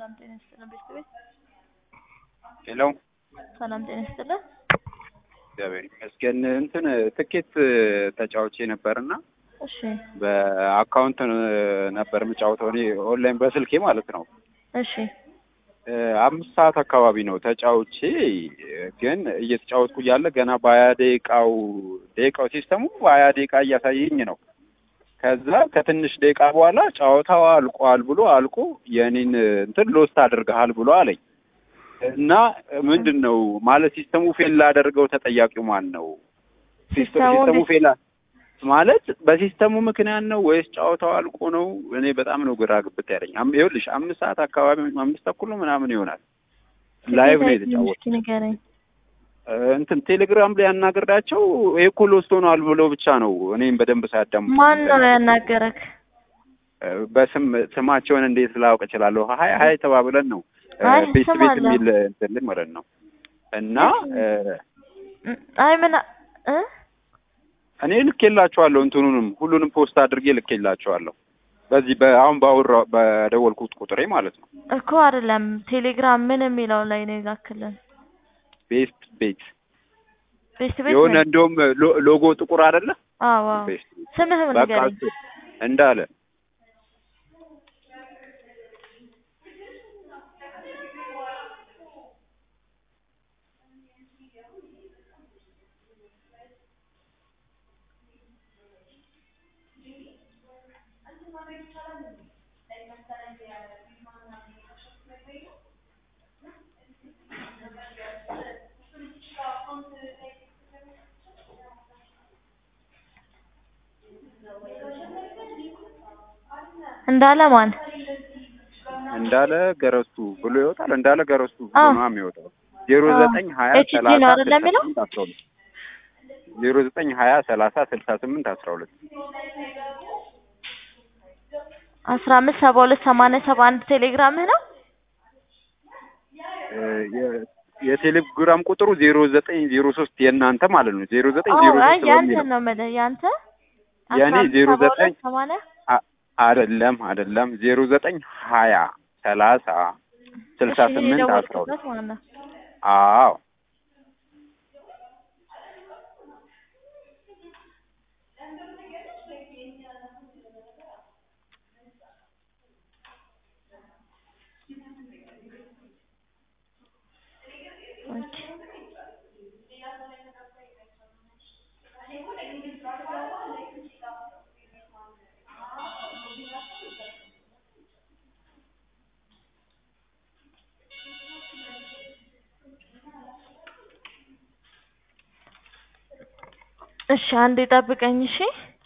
ሰላም ጤና ይስጥልን ቤተሰቤት ሄሎ ሰላም ጤና ይስጥልን። እግዚአብሔር ይመስገን። እንትን ትኬት ተጫውቼ ነበርና እሺ በአካውንት ነበር የምጫወተው እኔ ኦንላይን በስልኬ ማለት ነው። እሺ አምስት ሰዓት አካባቢ ነው ተጫውቼ፣ ግን እየተጫወትኩ እያለ ገና በሀያ ደቂቃው ደቂቃው ሲስተሙ በሀያ ደቂቃ እያሳየኝ ነው። ከዛ ከትንሽ ደቂቃ በኋላ ጨዋታው አልቋል ብሎ አልቆ የኔን እንትን ሎስት አድርገሃል ብሎ አለኝ እና ምንድን ነው ማለት ሲስተሙ ፌል ላደርገው ተጠያቂው ማን ነው? ሲስተሙ ሲስተሙ ፌል ማለት በሲስተሙ ምክንያት ነው ወይስ ጨዋታው አልቆ ነው? እኔ በጣም ነው ግራ ግብት ያለኝ። አም- ይኸውልሽ አምስት ሰዓት አካባቢ አምስት ተኩል ነው ምናምን ይሆናል ላይቭ ነው የተጫወት እስኪ ንገረኝ። እንትን ቴሌግራም ላይ ያናገርዳቸው ይሄ እኮ ሎስት ሆኗል ብለው ብቻ ነው እኔም በደንብ ሳያዳምጡ ማን ነው ያናገረክ? በስም ስማቸውን እንዴት ላውቅ እችላለሁ? ሀይ ሀይ ተባብለን ነው አይ ቤት ስም ቤት አለ። የሚል እንትን ላይ ማለት ነው እና እም፣ አይ ምን አ- እ እኔ ልኬላቸዋለሁ እንትኑንም ሁሉንም ፖስት አድርጌ ልኬላቸዋለሁ በዚህ በአሁን ባወራ በደወልኩት ቁጥሬ ማለት ነው እኮ አይደለም ቴሌግራም ምን የሚለው ላይ ነው የላክልን? ቤስት ቤት ቤስት ቤት የሆነ ነኝ። እንደውም ሎ- ሎጎ ጥቁር አይደለ አዎ አዎ። ቤስት ቤት ስምህም በቃ ንገረኝ። እሱ እንዳለ እንዳለ ማን? እንዳለ ገረሱ ብሎ ይወጣል። እንዳለ ገረሱ ብሎ አዎ። ነው የሚወጣው። ዜሮ አዎ። ዘጠኝ ሀያ ኤችዲ ነው ሰላሳ አይደለ ስልሳ የሚለው? ስምንት አስራ ሁለት ዜሮ ዘጠኝ ሀያ ሰላሳ ስልሳ ስምንት አስራ ሁለት አስራ አምስት ሰባ ሁለት ሰማንያ ሰባ አንድ ቴሌግራምህ ነው? እ የ- የቴሌግራም ቁጥሩ ዜሮ ዘጠኝ ዜሮ ሶስት የእናንተ ማለት ነው። ዜሮ ዘጠኝ አዎ ዜሮ አይ ሶስት ያንተ በሚለው ነው የምልህ ያንተ የእኔ አስራ አምስት ዜሮ ሰባ ሁለት ዘጠኝ ሰማንያ አ- አይደለም አይደለም ዜሮ ዘጠኝ ሀያ ሰላሳ ስልሳ እሺ፣ ይሄ ስምንት አስራ ሁለት የደወልኩበት ማለት ነው። አዎ ኦኬ። እሺ አንዴ ጠብቀኝ እሺ።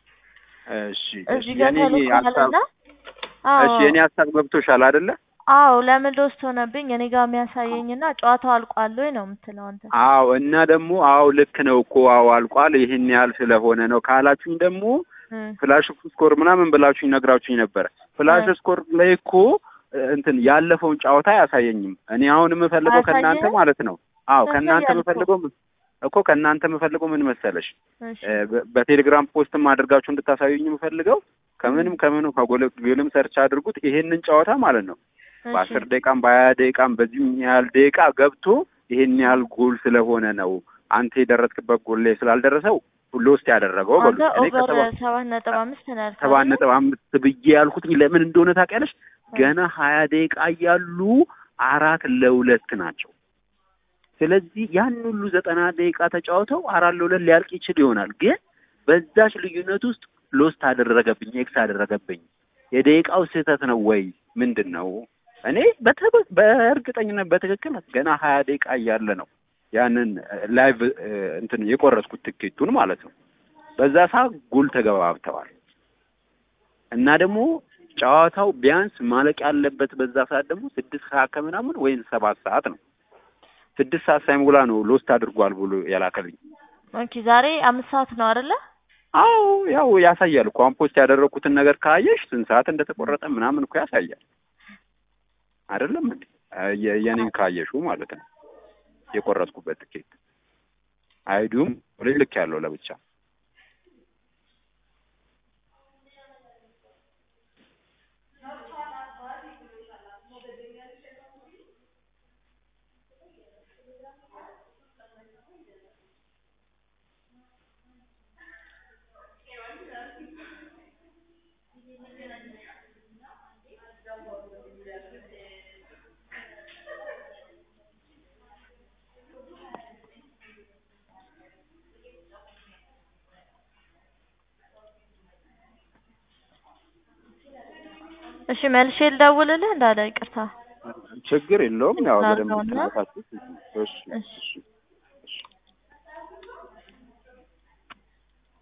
እሺ እዚህ ጋር የኔ ሀሳብ ተልኳልና አዎ እሺ የኔ ሀሳብ ገብቶሻል አይደለ? አዎ ለምን ሎስት ሆነብኝ እኔ ጋር የሚያሳየኝና ጨዋታው አልቋል ወይ ነው የምትለው አንተ። አዎ እና ደግሞ አዎ ልክ ነው እኮ አዎ አልቋል ይህን ያህል ስለሆነ ነው ካላችሁኝ ደግሞ እ ፍላሽ ስኮር ምናምን ብላችሁኝ ነግራችሁኝ ነበረ። ፍላሽ እ ስኮር ላይ እኮ እ፣ እንትን ያለፈውን ጨዋታ አያሳየኝም። እኔ አሁን የምፈልገው ከእናንተ አያሳየህም? ማለት ነው። አዎ ከእናንተ ያሳያል እኮ። የምፈልገው ምን- እኮ ከእናንተ የምፈልገው ምን መሰለሽ እሺ እ፣ በ- በቴሌግራም ፖስትም አድርጋችሁ እንድታሳዩኝ የምፈልገው ከምንም ከምንም ከጎልም ሰርች አድርጉት ይሄንን ጨዋታ ማለት ነው እሺ በአስር ደቂቃም በሀያ ደቂቃም በዚህ ያህል ደቂቃ ገብቶ ይሄን ያህል ጎል ስለሆነ ነው አንተ የደረስክበት ጎል ላይ ስላልደረሰው ሎስት ያደረገው በሉ። አንተ እኔ ኦቨር ከሰባ ሰባት ነጥብ አምስት ነው ያልከው ሰባት አይደል? ነጥብ አምስት ብዬ ያልኩት ለምን እንደሆነ ታውቂያለሽ? ገና ሀያ ደቂቃ እያሉ አራት ለሁለት ናቸው። ስለዚህ ያን ሁሉ ዘጠና ደቂቃ ተጫውተው አራት ለሁለት ሊያልቅ ይችል ይሆናል። ግን በዛች ልዩነት ውስጥ ሎስት አደረገብኝ፣ ኤክስ አደረገብኝ። የደቂቃው ስህተት ነው ወይ ምንድን ነው? እኔ በተ- በእርግጠኝነት በትክክል ገና ሀያ ደቂቃ እያለ ነው ያንን ላይቭ እንትን የቆረጥኩት ትኬቱን ማለት ነው። በዛ ሰዓት ጎል ተገባብተዋል እና ደግሞ ጨዋታው ቢያንስ ማለቅ ያለበት በዛ ሰዓት ደግሞ ስድስት ሰዓት ከምናምን ወይም ሰባት ሰዓት ነው። ስድስት ሰዓት ሳይሞላ ነው ሎስት አድርጓል ብሎ ያላከልኝ። ኦኬ ዛሬ አምስት ሰዓት ነው አይደለ? አዎ ያው ያሳያል እኮ አሁን ፖስት ያደረግኩትን ነገር ካየሽ ስንት ሰዓት እንደተቆረጠ ምናምን እኮ ያሳያል። አይደለም እንዴ? የ- የኔን ካየሹ ማለት ነው የቆረጥኩበት ትኬት አይዱም ልክ ያለው ለብቻ እሺ መልሼ ልደውልልህ እንዳለ ይቅርታ ችግር የለውም። ያው በደንብ ላድርገውና? ትናታችሁ። እሺ እሺ እሺ